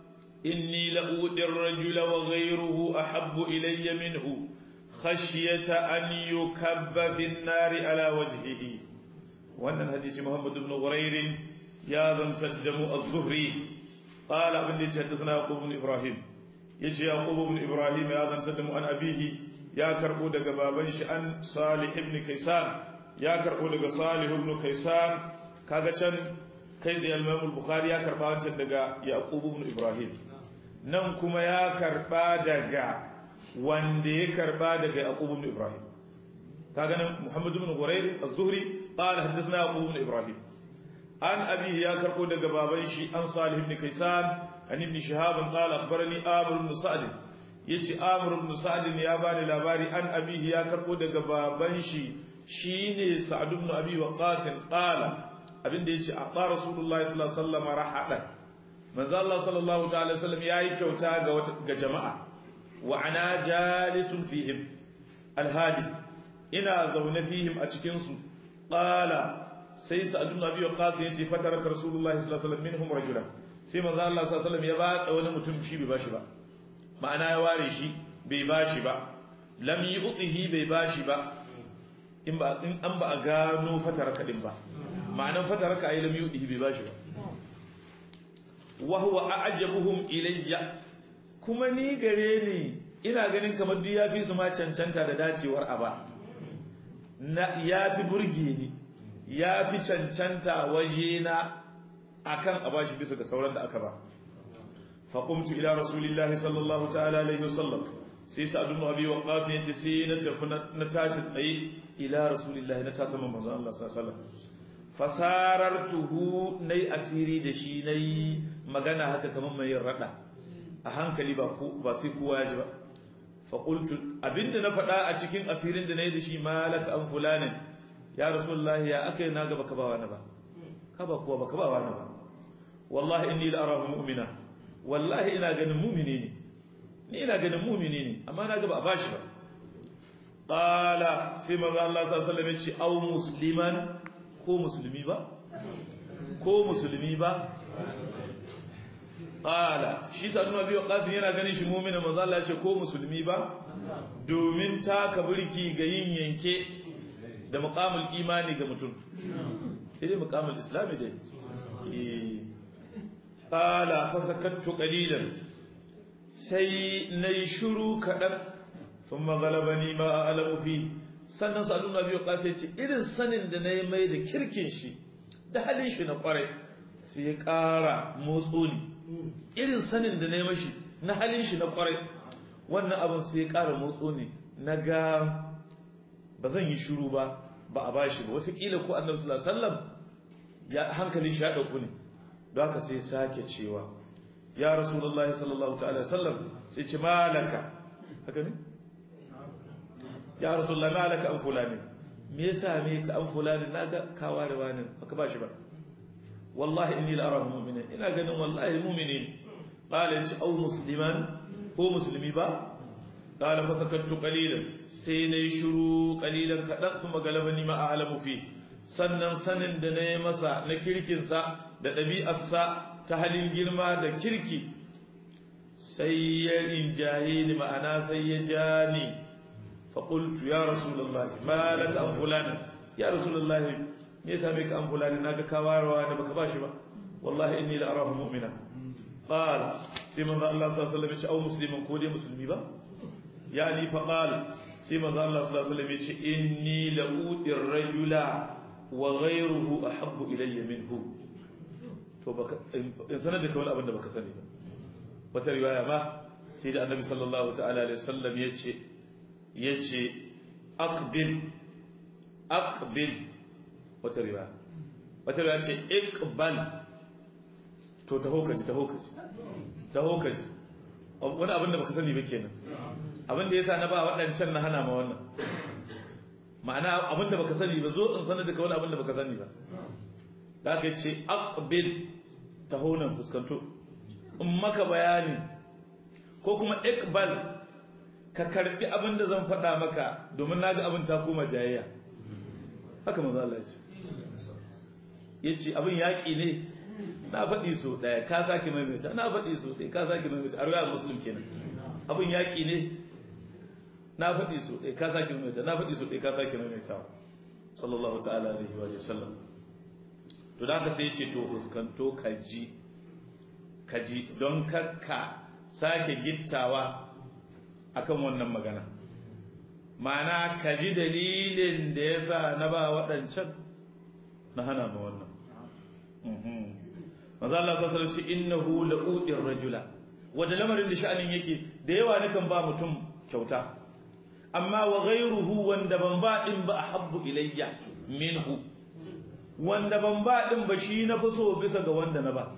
إني لأودي الرجل وغيره أحب إلي منه خشية أن يكب في النار على وجهه وأن الحديث محمد بن غرير يا ذا تجم الظهري قال ابن حدثنا يعقوب بن إبراهيم يجي يعقوب بن إبراهيم يا ذا تجم عن أبيه يا كربو دغ بابن عن صالح بن كيسان يا كربو دغ صالح بن كيسان kaga can kai da Imam Bukhari ya karba wancan daga Yaqub ibn Ibrahim nan kuma ya karba daga wanda ya karba daga Yaqub ibn Ibrahim kaga nan Muhammad ibn Hurayr az-Zuhri qala hadathna Yaqub ibn Ibrahim an abi ya karbo daga baban shi an Salih ibn Kaysan an ibn Shihab qala akhbarani Amr ibn Sa'd yace Amr ibn Sa'd ya bani labari an abi ya karbo daga baban shi shine Sa'd ibn Abi Waqqas qala abinda yace a ba rasulullahi sallallahu alaihi wasallam rahada manzo Allah sallallahu ta'ala alaihi wasallam yayi kyauta ga ga jama'a wa ana jalisun fihim alhadi ina zaune fihim a cikin su qala sai sa'd ibn abi waqas yace fataraka rasulullahi sallallahu alaihi wasallam minhum rajulan sai manzo Allah sallallahu alaihi wasallam ya ba wani mutum shi bai bashi ba ma'ana ya ware shi bai bashi ba lam yu'tihi bai bashi ba in ba in an ba a gano fataraka din ba ma'anan fataraka ayi lam yu'tihi bai bashi ba wa huwa a'jabuhum ilayya kuma ni gare ni ina ganin kamar duk yafi su ma cancanta da dacewar aba na yafi burge ni yafi cancanta waje na akan a bashi bisa ga sauran da aka ba fa qumtu ila rasulillahi sallallahu ta'ala alaihi wasallam sai sa'ad ibn abi waqqas yace sai na tafi na tashi tsaye ila rasulillahi na tasa manzo Allah sallallahu alaihi wasallam fasarartuhu nai asiri da shi nai magana haka kamar mai rada a hankali ba ko ba sai kowa ya ji ba fa qultu abinda na faɗa a cikin asirin da nayi da shi malaka an fulanin ya rasulullahi ya akai na ga baka ba wani ba ka ba kuwa baka ba wani ba wallahi inni la arahu mu'mina wallahi ina ganin mu'mini ne ni ina ganin mu'mini ne amma na ga ba bashi ba qala sai manzo Allah sallallahu alaihi wasallam ya ce au musliman ko musulmi ba ko musulmi ba qala shi sanu biyu qasim yana ganin shi mu'mina manzo Allah ya ce ko musulmi ba domin taka burki ga yin yanke da muqamul imani ga mutum sai dai muqamul islami dai qala fasakattu qalilan sai nayi shiru kadan thumma ghalabani ma a'lamu fi sannan sa'adu na biyu kasa ce irin sanin da nayi mai da kirkin shi da halin shi na kwarai sai ya ƙara motso ni irin sanin da nayi mashi na halin shi na kwarai wannan abin sai ya ƙara motso ni na ga ba zan yi shiru ba ba a bashi ba wataƙila ko annabi sallallahu alaihi wasallam ya hankali shi ya ɗauku ne don haka sai sake cewa ya rasulullahi sallallahu ta'ala sallam sai ce malaka haka ne ya rasulullahi malaka an fulani me yasa me ka an fulani naga kawa da wani baka bashi ba wallahi inni la arahu mu'mina ina ganin wallahi mu'mini qala yace au musliman ko musulmi ba qala fa sakattu qalilan sai nayi shiru qalilan kadan kuma galabani ma a'lamu fi sannan sanin da nayi masa na kirkinsa da ɗabi'arsa ta halin girma da kirki sai ya rinjaye ni ma'ana sai ya ja ni faƙultu ya rasulallah ma laka an fulani ya rasulallah me yasa me ka an fulani naga kawarwa da baka bashi ba wallahi inni la arahu mu'mina qala sai manzo Allah sallallahu alaihi wasallam ya ce au musliman ko dai musulmi ba yani fa qala sai manzo Allah sallallahu alaihi wasallam ya ce inni la udir rajula wa ghayruhu ahabbu ilayya minhu to baka in sanar da kawai abin da baka sani ba wata riwaya ma sai da annabi sallallahu ta'ala alaihi wasallam yace yace aqbil aqbil wata riwaya wata riwaya ce iqbal to taho kaji taho kaji taho kaji wani abin da baka sani ba kenan abin da yasa na ba waɗancan na hana ma wannan ma'ana abin da baka sani ba zo in sanar da kawai abin da baka sani ba da aka ce aqbil taho nan fuskanto in maka bayani ko kuma iqbal ka karbi abin da zan faɗa maka domin naga abin ta koma jayayya haka manzo Allah ya ce yace abin yaki ne na faɗi so ɗaya ka sake maimaita na faɗi so ɗaya ka sake maimaita a riwayar muslim kenan abin yaki ne na faɗi so ɗaya ka sake maimaita na faɗi so ɗaya ka sake maimaita sallallahu ta'ala alaihi wa sallam to da ka sai ce to fuskanto ka ji ka ji don karka sake gittawa akan wannan magana ma'ana ka ji dalilin da ya sa na ba waɗancan na hana ma wannan maza Allah sa sarci innahu la'udir rajula wanda lamarin da sha'anin yake da yawa nakan ba mutum kyauta amma wa ghayruhu wanda ban ba din ba ahabbu ilayya minhu wanda ban ba din ba shi na fi so bisa ga wanda na ba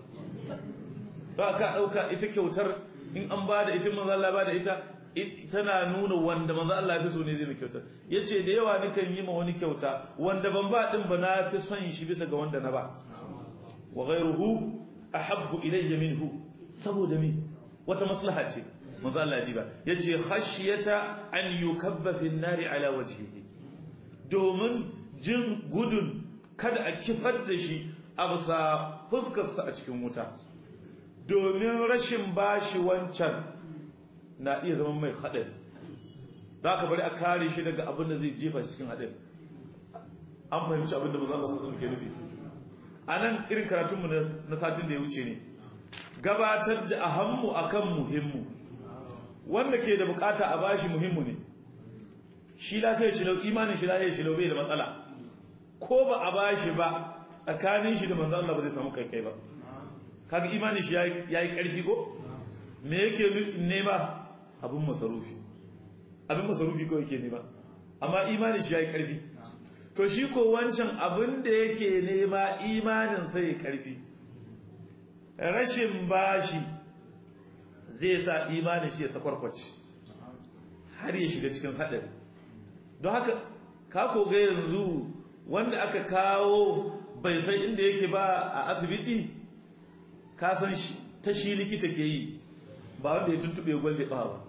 ba ka dauka ita kyautar in an ba da ita manzo Allah ba da ita tana nuna wanda manzo Allah ya fi so ne zai kyautar yace da yawa nikan yi ma wani kyauta wanda ban ba din ba na fi son shi bisa ga wanda na ba wa ghayruhu ahabbu ilayya minhu saboda me wata maslaha ce manzo Allah ya ba yace khashyata an yukabba fi an-nari ala wajhihi domin jin gudun kada a kifar da shi a bisa fuskarsa a cikin wuta domin rashin bashi wancan na iya zama mai haɗari za ka bari a kare shi daga abin da zai jefa cikin haɗari an fahimci abin da mazan masu ke nufi a nan irin karatunmu na satin da ya wuce ne gabatar da ahammu akan muhimmu wanda ke da bukata a bashi muhimmu ne shi lafiyar shi lau imanin shi lafiyar shi lau bai da matsala ko ba a bashi ba tsakanin shi da manzon Allah ba zai samu kai kai ba kaga imanin shi yayi karfi ko me yake nema abin masarufi abin masarufi ko yake nema amma imanin shi yayi karfi to shi ko wancan abin da yake nema imanin sai karfi rashin bashi zai sa imanin shi ya sakwarkwace har ya shiga cikin hadari don haka ka koga yanzu wanda aka kawo bai san inda yake ba a asibiti ka san ta shi likita ke yi ba wanda ya tuntube gwalje ƙawa ba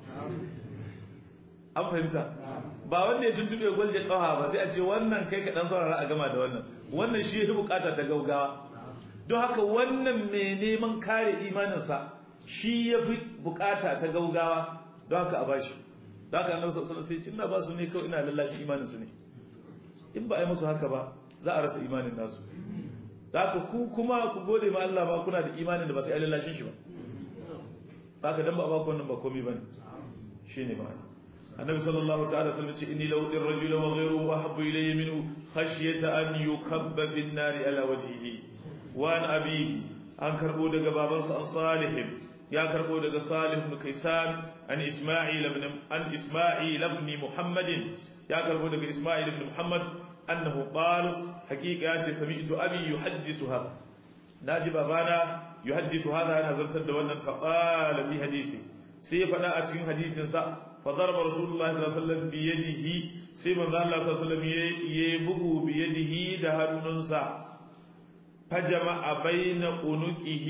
an fahimta ba wanda ya tuntube gwalje ƙawa ba sai a ce wannan kai ka dan saurara a gama da wannan wannan shi ya bukata ta gaugawa don haka wannan mai neman kare imaninsa shi ya fi bukata ta gaugawa don haka a bashi don haka annabi sallallahu alaihi wasallam sai ina ba su ne kawai ina lallashi imanin su ne in ba a yi musu haka ba za a rasa imanin nasu zaka ku kuma ku gode ma Allah ba kuna da imanin da ba sai lallashin shi ba zaka dan ba ba ku wannan ba komai bane shine ma'ana النبي صلى الله تعالى وسلم إني لو الرجل وغيره أحب إلي منه خشية أن يكب في النار على وجهه وأن أبيه أن كربو دقى بابا صالح يا كربو دقى صالح بن كيسان عن إسماعيل بن عن إسماعيل بن محمد يا كربو دقى إسماعيل بن محمد أنه قال حقيقة سمعت أبي يحدثها ناجي بابانا يحدث هذا أنا زرت الدولة فقال في حديثي سيفنا أتين حديث سأ فضرب رسول الله صلى الله عليه وسلم بيده سيما الله صلى الله عليه وسلم يبقو بيده دهن ننسى فجمع بين عنقه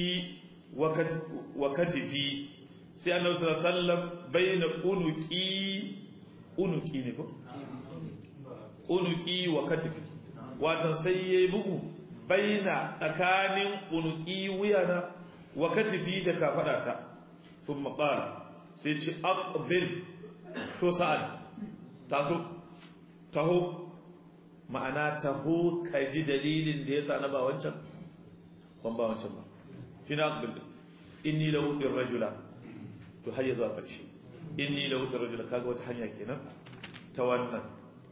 وكتفه sai annabi sallallahu alaihi wasallam baina unuki unuki ne ko unuki wa katifi watan sai yayi bugu baina tsakanin unuki wuyana wa katifi da kafadata thumma qala sai ce aqbil to sa'ad taso taho ma'ana taho kaji dalilin da yasa na ba wancan ban ba wancan ba shine aqbil inni lahu rajula to har ya zuwa karshe inni lahu rajula kaga wata hanya kenan ta wannan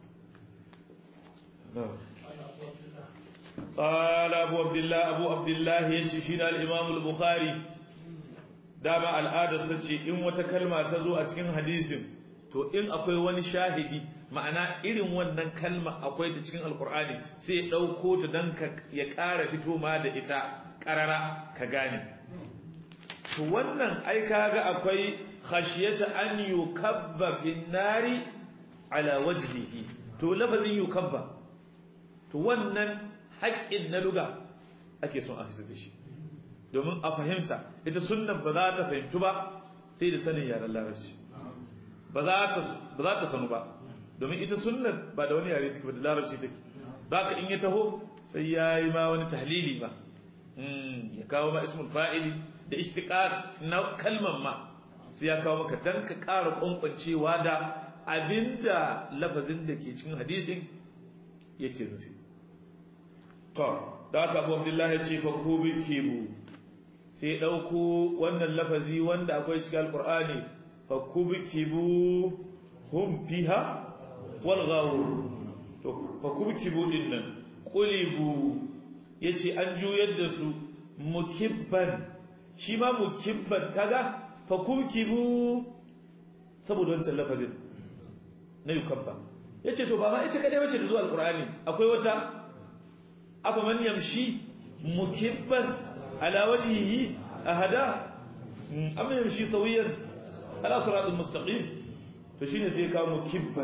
قال أبو عبد الله أبو عبد الله يششين الإمام البخاري dama al'adarsa ce in wata kalma ta zo a cikin hadisin to in akwai wani shahidi ma'ana irin wannan kalma akwai ta cikin alkur'ani sai ya ɗauko ta don ya ƙara fito ma da ita ƙarara ka gane to wannan ai kaga akwai khashiyata an yukabba fin nari ala wajhihi to lafazin yukabba to wannan haƙƙin na luga ake son a fitar da shi domin a fahimta ita sunnan ba za ta fahimtu ba sai da sanin yaren larabci ba za ta sanu ba domin ita sunnan ba da wani yare take ba da larabci take ba ka in ya taho sai ya yi ma wani tahlili ba ya kawo ma ismul fa'ili da ishtiqaq na kalman ma sai ya kawo maka dan ka ƙara kwankwancewa da abinda lafazin da ke cikin hadisin yake nufi to da aka abu abdullahi ya ce fa kubi kibu sai ɗauko wannan lafazi wanda akwai cikin alƙur'ani fa kubkibu hum fiha wal ghawur to fa kubkibu din nan qulibu yace an juyar da su mukibban shi ma mukibban kaga fa kubkibu saboda wancan lafazin na yukabba yace to ba ma ita kadai wace da zuwa alƙur'ani akwai wata afa man yamshi mukibban على وجهه أهدا أم يمشي سويا على صراط المستقيم فشين سيكا مكبا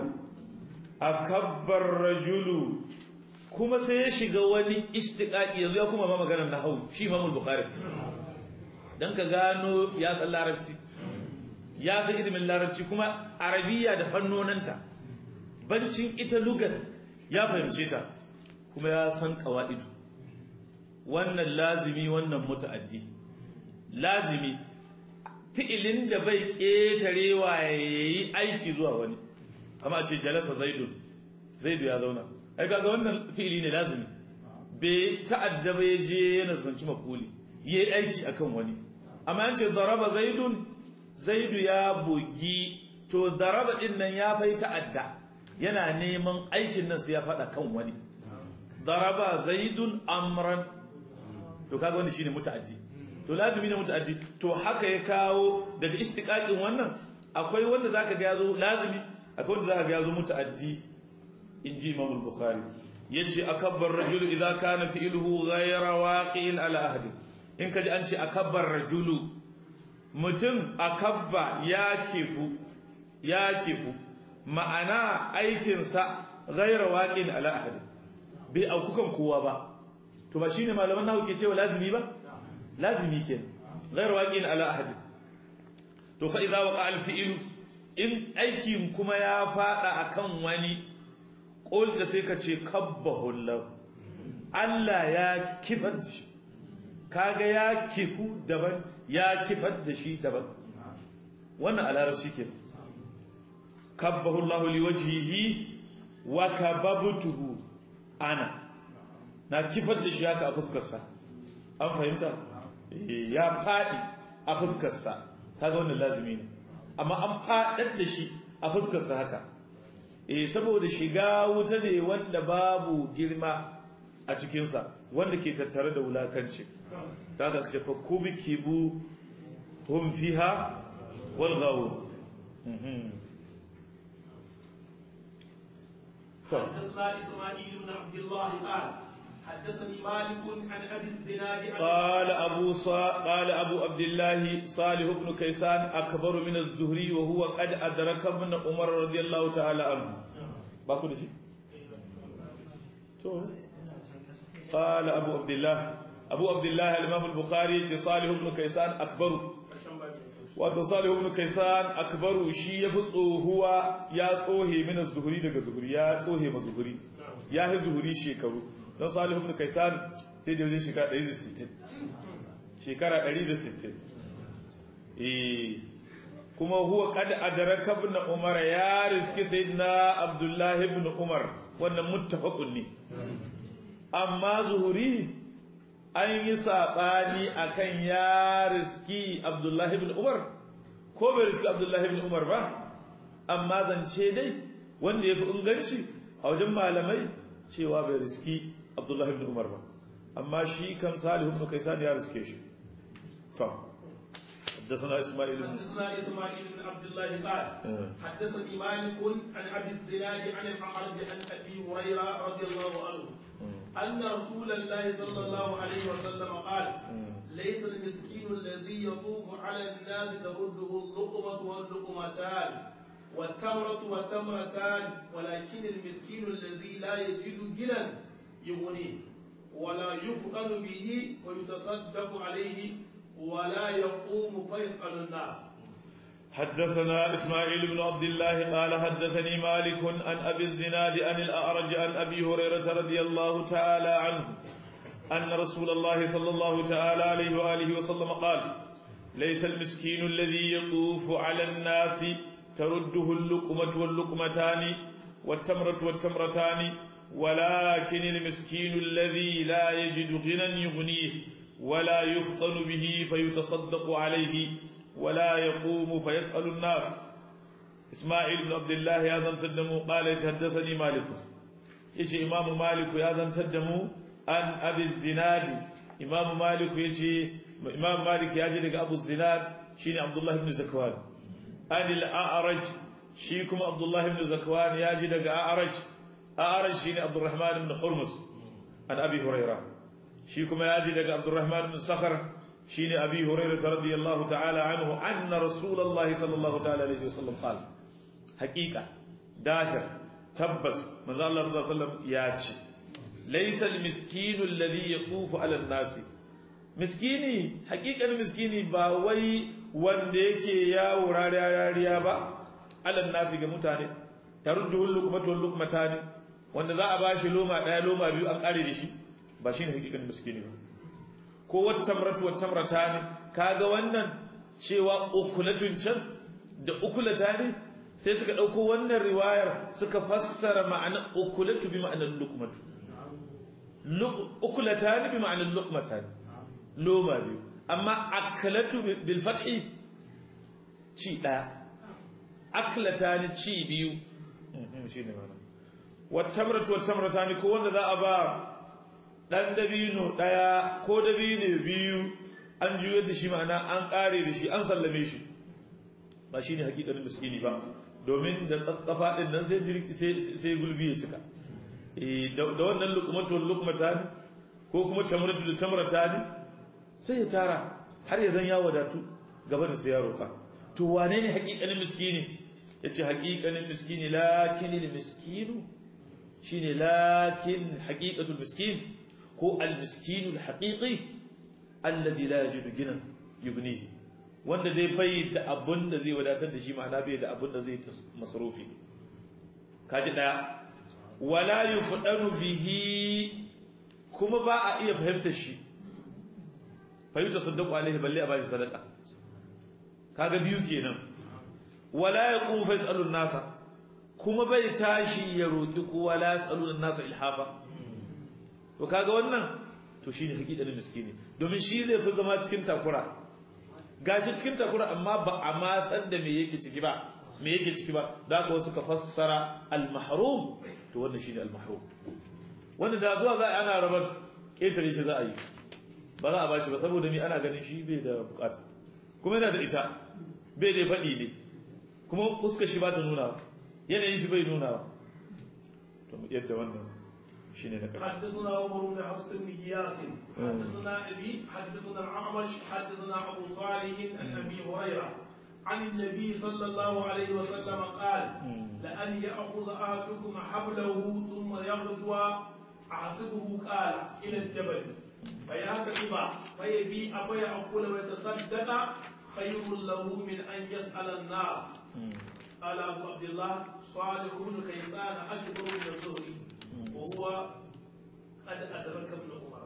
أكبر رجل كما سيشيغ وني استقاق يزو كما ما مغانا نحو شي امام البخاري dan ka gano ya san larabci ya san ilimin larabci kuma arabiya da fannonanta bancin ita lugar ya fahimce ta kuma ya san qawaidu wannan lazimi wannan muta'addi lazimi fi'ilin da bai ketarewa yayi aiki zuwa wani kama ce jalasa zaidun zaidu ya zauna ai kaga wannan fi'ili ne lazimi bai ta'adda bai je yana zanci mafuli yayi aiki akan wani amma an ce daraba zaidun zaidu ya bugi to daraba din nan ya fai ta'adda yana neman aikin nan sai ya fada kan wani daraba zaidun amran to kaga wanda shine muta'addi to lazimi ne muta'addi to haka ya kawo daga istiqaqin wannan akwai wanda zaka ga yazo lazimi akwai wanda zaka ga yazo muta'addi inji Imam al-Bukhari yace akabbar rajul idza kana fi'luhu ghayra waqi'in ala ahadi in kaji an ce akabbar rajulu mutum akabba ya kifu ya kifu ma'ana aikinsa ghayra waqi'in ala ahadi bai aukukan kowa ba to ba shine malaman nahu ke cewa lazimi ba lazimi ke ghayr waqin ala ahad to fa idza waqa al fi'l in aikin kuma ya fada akan wani qulta sai ka ce kabbahu Allah Allah ya kifar da shi kaga ya kifu daban ya kifar da shi daban wannan alarabci ke kabbahu Allah liwajhihi wa kababtuhu ana na kifar da shi haka a fuskarsa an fahimta ya faɗi a fuskarsa kaga wannan lazimi ne amma an faɗar da shi a fuskarsa haka eh saboda shiga wuta ne wanda babu girma a cikinsa wanda ke tattare da wulakanci kaga ce fa kubikibu hum fiha wal ghawu حدثنا اسماعيل بن عبد الله قال حدثني مالك عن ابي الزناد قال ابو صا قال ابو عبد الله صالح بن كيسان اكبر من الزهري وهو قد ادرك ابن عمر رضي الله تعالى عنه باكو دشي تو قال ابو عبد الله ابو عبد الله الامام البخاري صالح بن كيسان اكبر wato salihu ibn kaisan akbaru shi ya fi tsohuwa ya tsohe mina zuhuri daga zuhuri ya tsohe ma zuhuri ya fi zuhuri shekaru don salihu ibn kaisan sai da wajen shekara 160 shekara 160 eh kuma huwa qad adraka ibn umar ya riski sayyidina abdullah ibn umar wannan muttafaqun ne amma zuhuri an yi saɓani a kan ya riski abdullahi bin umar ko bai riski abdullahi bin umar ba amma zance dai wanda ya fi inganci a wajen malamai cewa bai riski abdullahi bin umar ba amma shi kan salihu ibn kaisan ya riske shi to حدثنا اسماعيل حدثنا اسماعيل بن عبد الله قال حدثني مالك عن ابي الزناد عن الاعرج عن ابي هريره رضي الله عنه أن رسول الله صلى الله عليه وسلم قال ليس المسكين الذي يطوف على الناس ترده اللقمة واللقمتان والتمرة والتمرتان ولكن المسكين الذي لا يجد جنا يغنيه ولا يفقن به ويتصدق عليه ولا يقوم فيسأل الناس حدثنا إسماعيل بن عبد الله قال حدثني مالك عن أبي الزناد عن الأعرج عن أبي هريرة رضي الله تعالى عنه أن رسول الله صلى الله تعالى عليه وآله وسلم قال ليس المسكين الذي يطوف على الناس ترده اللقمة واللقمتان والتمرة والتمرتان ولكن المسكين الذي لا يجد غنى يغنيه ولا يفطن به فيتصدق عليه ولا يقوم فيسأل الناس إسماعيل بن عبد الله يا ذن تدمو قال يتحدثني مالك يجي إمام مالك يا ذن تدمو أن أبي الزناد إمام مالك يجي إمام مالك يجي لك أبو الزناد شيني عبد الله بن زكوان أن الأعرج شيكم عبد الله بن زكوان يجي لك أعرج أعرج شيني عبد الرحمن بن حرمس عن أبي هريرة شيكم يجي لك عبد الرحمن بن صخر شين أبي هريرة رضي الله تعالى عنه أن رسول الله صلى الله تعالى عليه وسلم قال حقيقة داهر تبس من الله صلى الله عليه وسلم ياتي ليس المسكين الذي يطوف على الناس مسكيني حقيقة المسكيني باوي wanda yake yawo rariya ba alal nasi ga mutane taruddu luqmatu luqmatani wanda za a bashi loma daya loma biyu an kare da shi ba shine hakikan miskini ba ko wata tamratu wata tamrata ne kaga wannan cewa ukulatun can da ukulata ne sai suka dauko wannan riwayar suka fassara ma'anar ukulatu bi ma'anar luqmatu ukulata ne bi ma'anar luqmata ne loma biyu amma akalatu bil fathi ci daya aklata ne ci biyu shine ma'ana wata tamratu wata tamrata ne ko wanda za a ba dan dabino daya ko dabino biyu an juyar da shi ma'ana an kare da shi an sallame shi ba shine hakikanin miskini ba domin da tsatsafa din nan sai sai sai gulbi ya cika eh da wannan luqmatu luqmatan ko kuma tamratu da tamratan sai ya tara har ya zan ya wadatu gaba da sai ya roka to wane ne hakikanin miskini yace hakikanin miskini lakinil miskinu shine lakin haqiqatul miskin ko al-miskin al-haqiqi alladhi la yajidu ginan yubnihi wanda zai bai da abun da zai wadatar da shi ma'ana bai da abun da zai masrufi kaji daya wala yufdanu bihi kuma ba a iya fahimtar shi fahimta saddaqu alaihi balle a bashi sadaka kaga biyu kenan wala yaqum fasalun nasa kuma bai tashi ya roki kowa la yasalun nasa ilhafa to kaga wannan to shine hakikanin miskini domin shi zai fi zama cikin takura gashi cikin takura amma ba a ma san da me yake ciki ba me yake ciki ba da haka wasu ka fassara al-mahrum to wannan shine al-mahrum wanda da zuwa za a ana rabar ketare shi za a yi ba za a bashi ba saboda ni ana ganin shi bai da bukata kuma yana da ita bai da faɗi ne kuma fuskar shi ba ta nuna yanayin shi bai nuna to yadda wannan shine na ƙarshe حدثنا عمر بن حفص بن غياث حدثنا ابي حدثنا الاعمش حدثنا ابو صالح عن ابي هريره عن النبي صلى الله عليه وسلم قال لأن يأخذ أحدكم حبله ثم يغدو أحسبه قال إلى الجبل فيهتف فيبيع فيأكل ويتصدق خير له من أن يسأل الناس قال أبو عبد الله صالح بن كيسان أشبه من الزهري وهو قد أدرك ابن عمر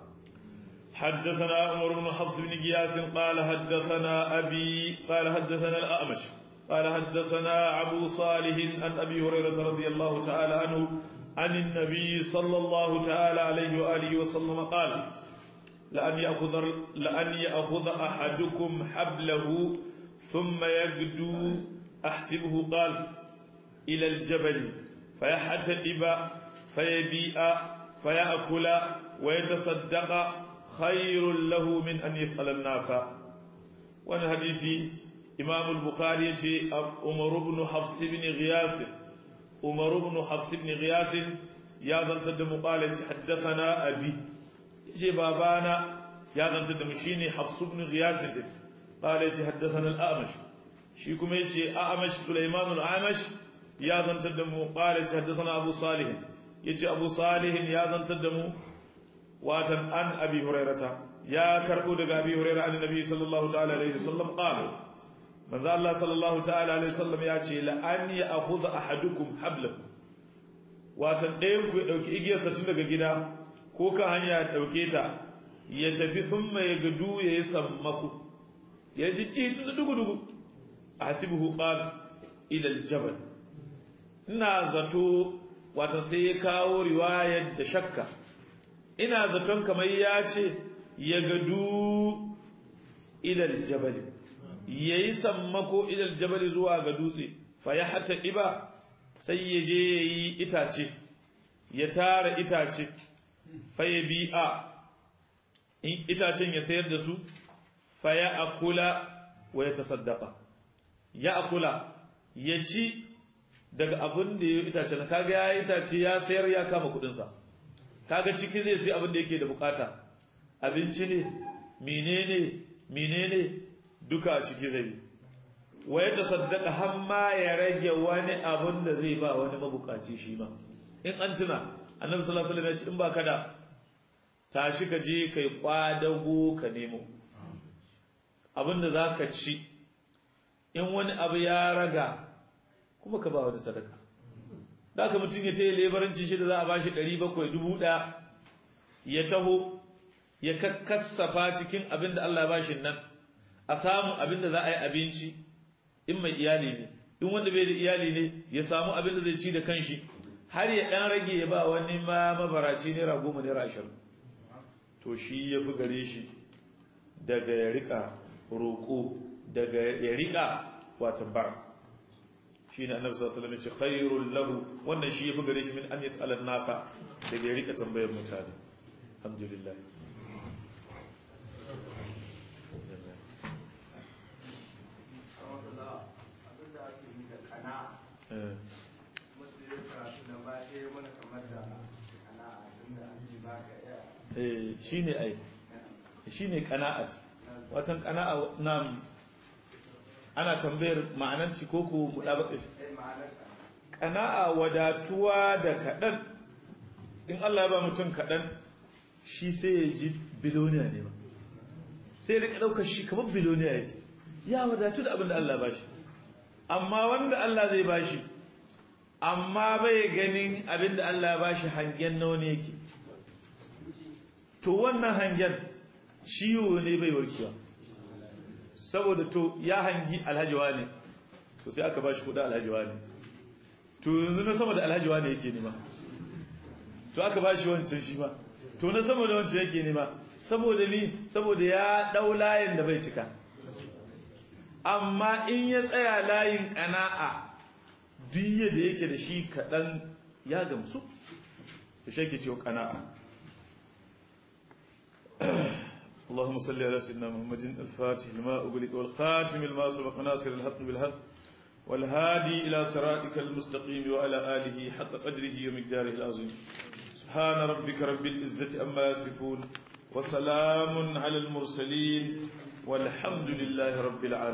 حدثنا عمر بن حفص بن قياس قال حدثنا أبي قال حدثنا الأعمش قال حدثنا أبو صالح عن أبي هريرة رضي الله تعالى عنه عن النبي صلى الله تعالى عليه وآله وسلم قال لأن يأخذ لأن يأخذ أحدكم حبله ثم يغدو أحسبه قال إلى الجبل فيحتئب فيبيع فيأكل ويتصدق خير له من أن يسأل الناس وانا حديثي إمام البخاري عمر بن حفص بن غياس عمر بن حفص بن غياس يا ذا تدم قال حدثنا أبي يجي بابانا يا ذا تدم شيني حفص بن غياس قال حدثنا الأعمش شيكم يجي أعمش سليمان الأعمش يا ذا تدم قال حدثنا أبو صالح يجي أبو صالح يا ذا تدم watan an abi hurairata ya karbo daga abi hurairah an nabi sallallahu ta'ala alaihi wasallam qala manzo Allah sallallahu ta'ala alaihi wasallam ya ce la an ya akhudha ahadukum hablahu watan ɗayan ku ya dauki igiyarsa tun daga gida ko ka hanya ya dauke ta ya tafi thumma ya gudu ya yi sammaku ya ji ci tun dugu dugu asibuhu qala ila aljabal ina zato watan sai ya kawo riwayar da shakka ina zaton kamar ya ce ya gadu ilal jabali yayi sammako ilal jabali zuwa ga dutse fa ya hata iba sai ya je yayi itace ya tara itace fa ya bi'a in itacen ya sayar da su fa ya akula wa ya tasaddaqa ya akula ya ci daga abin da ya itace na kaga ya itace ya sayar ya kama kudin sa kaga ciki zai sai abin da yake da bukata abinci ne menene menene duka a ciki zai wa ya tasaddaqa hamma ya rage wani abin da zai ba wani mabukaci shi ma in an tuna annabi sallallahu alaihi wasallam ya ce in ba kada tashi ka je kai kwadago ka nemo abin da zaka ci in wani abu ya raga kuma ka ba wani sadaka da aka mutum ya taya lebarancin shi da za a ba shi ɗari bakwai dubu ɗaya ya taho ya kakkasafa cikin abin da Allah ba shi nan a samu abin da za a yi abinci in mai iyali ne in wanda bai da iyali ne ya samu abin da zai ci da kanshi har ya ɗan rage ya ba wani ma mabaraci naira goma naira ashirin to shi ya fi gare shi daga ya riƙa roƙo daga ya riƙa watan bara shi ne annabi sallallahu alaihi wasallam ya ce khairul lahu wannan shi yafi gare shi min an yas'ala nasa daga ya rika tambayar mutane alhamdulillah eh shine ai shine qana'at watan qana'a nam ana tambayar ma'ananci ko ku mudabaka shi qana'a wadatuwa da kadan in Allah ya ba mutum kadan shi sai ya ji biloniya ne ba sai ya rika daukar shi kamar biloniya yake ya wadatu da abin da Allah ya bashi amma wanda Allah zai bashi amma bai ganin abin da Allah ya bashi hangen nawa ne yake to wannan hangen ciwo ne bai warkewa saboda to ya hangi alhaji wane to sai aka bashi kudin alhaji wane to yanzu na sama da alhaji wane yake nema to aka bashi wancan shi ma to na saboda wancan yake nema saboda ni saboda ya dau layin da bai cika amma in ya tsaya layin kana'a biye da yake da shi kaɗan ya gamsu da shi ke cewa kana'a اللهم صل على سيدنا محمد الفاتح لما أغلق والخاتم لما سبق ناصر الحق بالحق والهادي إلى صراطك المستقيم وعلى آله حق قدره ومقداره العظيم سبحان ربك رب العزة أما يصفون وسلام على المرسلين والحمد لله رب العالمين